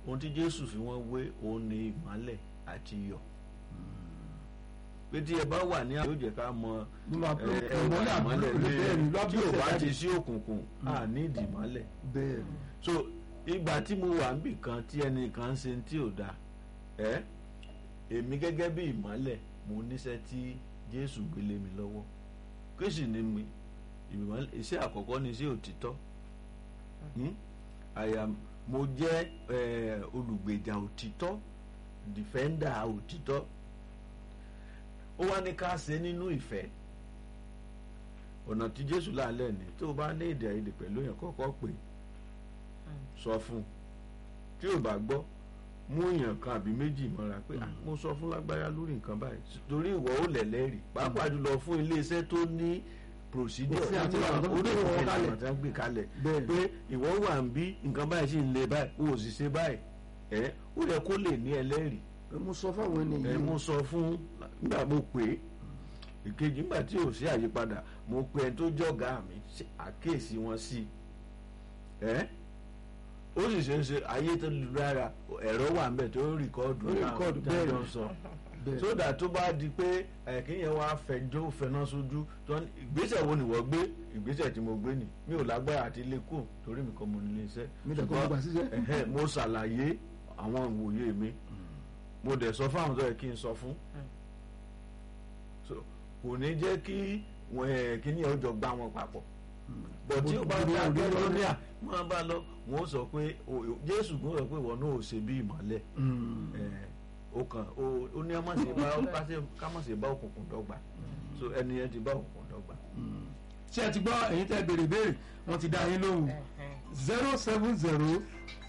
ohun tí jésù fi wọ́n wé òun ni ìmọ́lẹ̀ àti iyọ̀ pé tí ẹ bá wà ní àwọn yóò jẹ́ ká mọ Nínú àpò- ẹ, ẹ, ìmọ́lẹ̀ wà ìmọ́lẹ̀ àbúrò bẹ́ẹ̀ ni, ní lábẹ́ tí ò bá ìṣẹ̀dá ti ni. sí òkùnkùn à ní ìdí ìmọ́lẹ̀ bẹ́ẹ̀ ni so ìgbà tí mo wà níbì kan tí ẹnìkan ṣe tí ò dáa ẹ èmi gẹ́gẹ́ bí ìmọ́lẹ̀ mo níṣẹ́ tí jésù gbélé mi lọ́wọ́ kí sì ni mi ìmọ́lẹ̀ iṣẹ́ àkọ́kọ́ ni iṣẹ́ òtítọ́ Hmm? I am mo jẹ́ eh, olùgbèjà òtítọ́ defender òtítọ́ ó wá ní ká ṣe nínú ìfẹ́ ọ̀nà tí jésù láàlẹ́ ni tó o bá ní èdè àìyedè pẹ̀lú yẹn kọ́kọ́ pè sọ fún un tí ò bá gbọ́ mú èèyàn kan àbí méjì mọ́ra pé "Ah, mo sọ fún lágbára lórí nǹkan báyìí torí ìwọ ó lẹ̀lẹ́rìí pàápàá jùlọ fún iléeṣẹ́ tó ní procedure Òfin àti ó ní ìlànà tó àwọn gbé wọn orí kalẹ̀. ìlànà tí wọ́n gbé kalẹ̀ Bẹ́ẹ̀ ni. pé ìwọ wà ń bí nǹkan báyìí sì ń le báyìí o ò sì ṣe báyìí ẹ ó yẹ kó lè ní ẹlẹ́rìí pé mo sọ fáwọn ènìyàn ẹ mo sọ fún nígbà mo pè é ìkejì nígbà tí ò sí àyípadà mo pe ẹni tó jọ̀gá mi ṣe àkíyèsí wọn sí ẹ ó sì ṣe ń ṣe ayé tó lu rárá ẹ̀rọ wà ń bẹ̀ tó ń rìkọ́ọ̀dù Ó rìkọ́ọ̀dù, bẹ́ẹ̀ ni. jọ sọ bẹ́ẹ̀ sódà tó bá di pé ẹ̀kínyẹn wá fẹjọ́ fẹná sójú tó ní ìgbésẹ̀ wo ni wọ́n gbé ìgbésẹ̀ tí mo gbé ni mi ò lágbára àti ilé kù torí mi kọ́ mo nílé iṣẹ́ mi dẹ̀ kọ́ mo gbà síṣẹ́ ẹ̀hẹ́, mo ṣàlàyé àwọn ìwòye mi mo dẹ̀ sọ fáwọn tó yẹ kí n sọ fún So, kò ní jẹ́ kí wọn ẹ̀ kíní ọjọ́ gbá wọn papọ̀ bọ̀ tí ó bá Bó- bá bó- bó- akẹ́kọ̀ọ́ ní à máa bá lọ wọn ó sọ pé o- Jésù kò sọ pé ìwọ náà ò ṣe bí ìmọ́lẹ̀ Mm. ẹ̀, ó kàn ó- ó ní ọmọ ṣe bá ká ṣe- ká má ṣe bá òkùnkùn dọ́gba so ẹni yẹn ti bá òkùnkùn dọ́gba. ṣé ẹ ti gbọ́ ẹ̀yin tẹ́ béèrè béèrè wọ́n ti dá yín lóhùn zero seven zero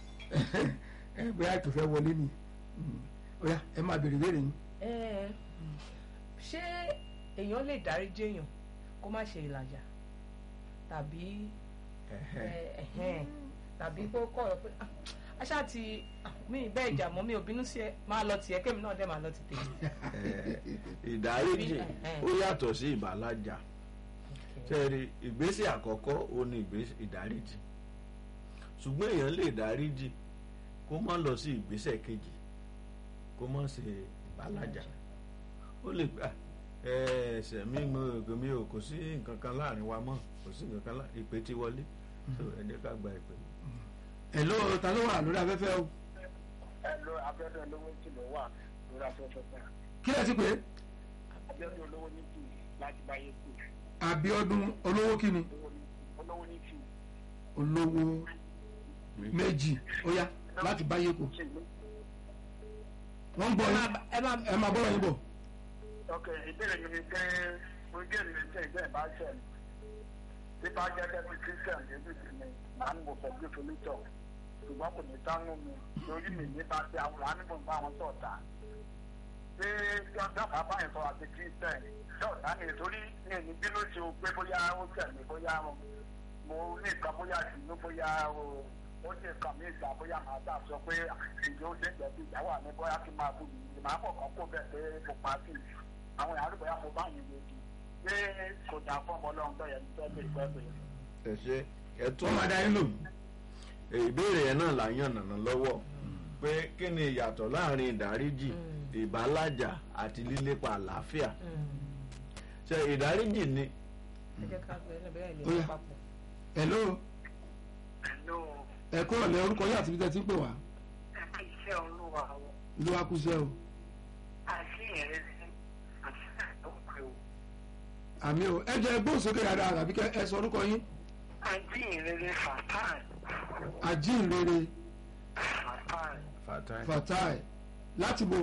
ẹ bóyá ètò fẹ́ wọlé ni Mm. ó yá ẹ máa béèrè béèrè yín. Ẹ, ṣé èèyàn lè dáríjì èèyàn kó má ṣe ìlàjà tàbí ẹ, ẹhẹ́n, tàbí kó kọ̀ ọ́ pé "Ah, aṣá ti ah, mi bẹ́ẹ̀ jà mọ́ mi ò bínú sí ẹ máa lọ tiẹ̀ kémi náà dẹ̀ máa lọ ti tèmi. Ẹ̀, ìdáríjì Ẹ̀hẹ́. ó yàtọ̀ sí ìbàlájà sẹ́ẹ̀rì ìgbésẹ̀ àkọ́kọ́ ó ní ìgbésẹ̀ ìdáríjì ṣùgbọ́n èèyàn lè dáríjì kó má lọ sí ìgbésẹ̀ kejì kó má ṣe ìbàlájà ó lè gbà ẹsẹ̀ mi mo rò mi ò kò sí nǹkan kan láàrin wa mọ́ kò sí nǹkan kan láàrin ìpè tí wọlé so ẹ jẹ́ ká gba ìpè. ẹ ló ta ló wà lórí afẹ́fẹ́ o ẹlò abẹ́rẹ́ olówó tí ló wà lórí afẹ́fẹ́ náà kí lẹ ti pè é abẹ́rẹ́ olówó ní tù láti báyé kù Abíọ́dún olówó kíni olówó ní tù. olówó méjì ó yá láti báyé kù wọ́n ń bọ̀ yín ẹ máa ẹ máa bọ́rọ̀ yín bọ̀. ok ìbéèrè mi ni pé mo jẹ́ ìrìn tẹ́ ìjẹ́ ìbá ṣẹ̀ mi bí bá jẹ́ dẹ́bi christian débi sí mi màá ní mo fẹ́ gbé folítọ̀ ṣùgbọ́n kò ní dánú mi lórí mi nípa tí àwọn àníbò ń bá wọn sọ̀tà pé dọ́kà báyìí sọ àti christian dọ́kà ni torí mi ò ní bínú sí o pé bóyá ó tẹ̀lé bóyá mo ní nǹkan bóyá ìdùnnú bóyá o ó ní nǹkan mi ìgbà bóyá màá dà sọ pé ìjọ ó dé jẹ̀bi ìyàwó àmì bóyá kí n máa bù mí màá kọ̀ kàn kó bẹ̀ pé mo pa sí i àwọn ìyàrá bóyá mo bá yìí lòdì pé kò dà fún ọmọ ọlọ́run tó yẹ ní tẹ́lẹ̀ ìgbẹ́bẹ̀. ẹ ṣe ẹ tún wọ́n máa dá yín lò. ìbéèrè yẹn náà là ń yànnà ná lọ́wọ́ pé kí ni ìyàtọ̀ láàrin ìdáríjì ìbálàjà àti lílépa àlàáfíà ṣe ìdáríjì ni ẹ jẹ́ ká gbé ẹ bẹ́ẹ̀ lè Ó yá. wọ́n papọ̀. ẹ ló ẹ̀lú ẹ kúrò lẹ orúkọ yín àti ibi tẹ́ ti ń pè wá ẹ̀ka iṣẹ́ olúwa o ló wá kú sẹ́ o àti ìrẹsì àti àtọ́kù o àmì o ẹ jẹ́ gbóhùn sókè dáadáa àbí kẹ́ ẹ sọ orúkọ yín àti ìrẹsì fàtàn ajínrere fàtàn fatai fatai láti bo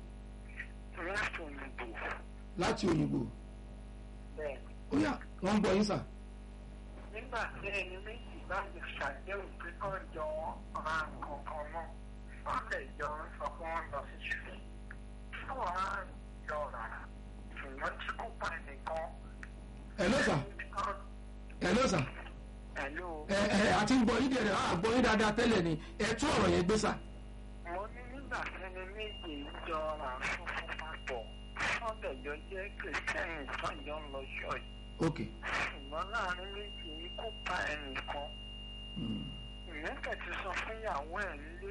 láti òyìnbó láti òyìnbó bẹ́ẹ̀ ó yá wọ́n ń gbọ́ yín sà nígbà tí ẹni méjì bá lè ṣàdéhùn pé kọ́ jọ ra nǹkan kan náà wọ́n lè jọ sọ pé wọ́n lọ sí ṣùgbọ́n fún wa jọ rà ṣùgbọ́n tí kò pa ẹnìkan ẹ ló sà ẹ ló sà ẹ̀lú ẹ ẹ àti ń gbọ́ yín dẹ̀rẹ̀ à gbọ́ yín dáadáa tẹ́lẹ̀ ni ẹ tún ọ̀rọ̀ yẹn gbé sà mo ní nígbà tí ẹni méjì jọ ra fúnfún papọ̀ wọ́n lè jọ jẹ́ kìrìsìtẹ́nì sọ́jọ́ ń lọ ṣọ́ọ̀ṣì ok ṣùgbọ́n láàrin méjì yìí kò pa ẹnìkan Mm. ìyẹn kẹ̀tì sọ fún ìyàwó ẹ̀ nílé